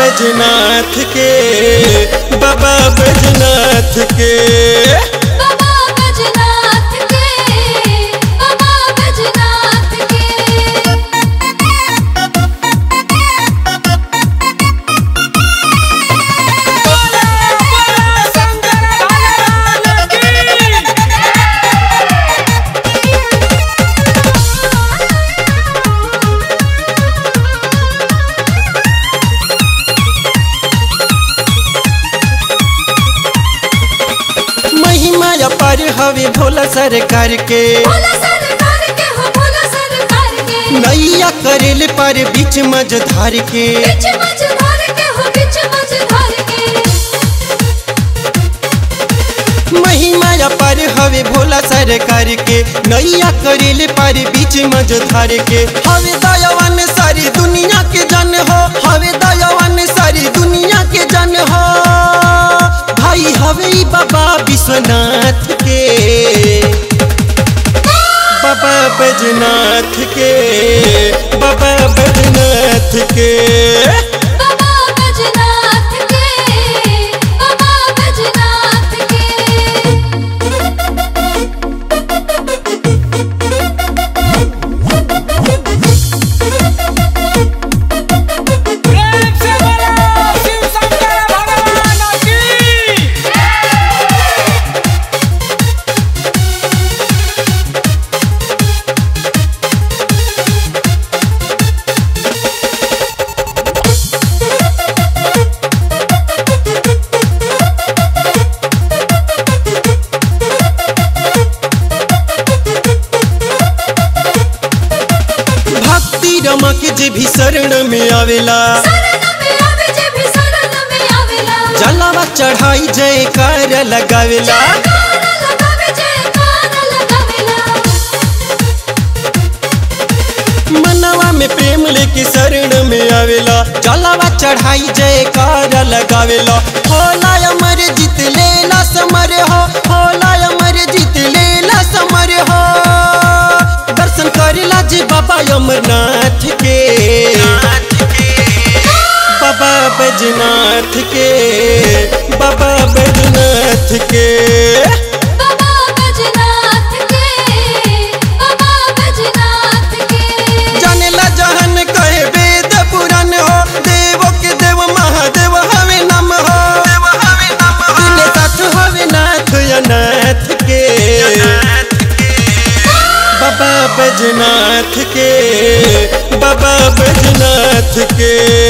बैजनाथ के बाबा बैजनाथ के बाबा बैजनाथ के बाबा बैजनाथ के महिमा अपार हवे भोला सरकार के भोला सरकार के हो भोला सरकार के नैया करेले पर बीच मझधार के बीच मझधार के हो बीच मझधार के महिमा अपार हवे भोला सरकार के नैया करेले पर बीच मझधार के हवे दयावान सारी दुनिया के जन हो हवे दयावान सारी दुनिया के जन हो भाई हवे ई बाबा विश्वनाथ के बाबा बैजनाथ के बाबा बैजनाथ के बाबा बैजनाथ के बाबा बैजनाथ प्रेम से बोलो शिव शंकर भगवान की भक्ति रमा के जे भी शरण में आवेला शरण में आवे जे भी शरण में आवेला जलावा चढ़ाई जयकार लगावेला जयकारा लगावे जयकारा लगावेला मनवा में प्रेम लेके शरण में आवेला जलावा चढ़ाई जयकार लगावेला होला अमर जीत लेला समर हो होला अमर जीत लेला समर हो दर्शन करेला जी बाबा अमरनाथ के बाबा बैजनाथ के बाबा बैजनाथ के बाबा बैजनाथ के बाबा बैजनाथ के जानेला जहन कहे वेद पुराण हो देव के देव महादेव हवे नम हो दिने साथ हवे नाथ अनाथ के बाबा बैजनाथ के बाबा बैजनाथ के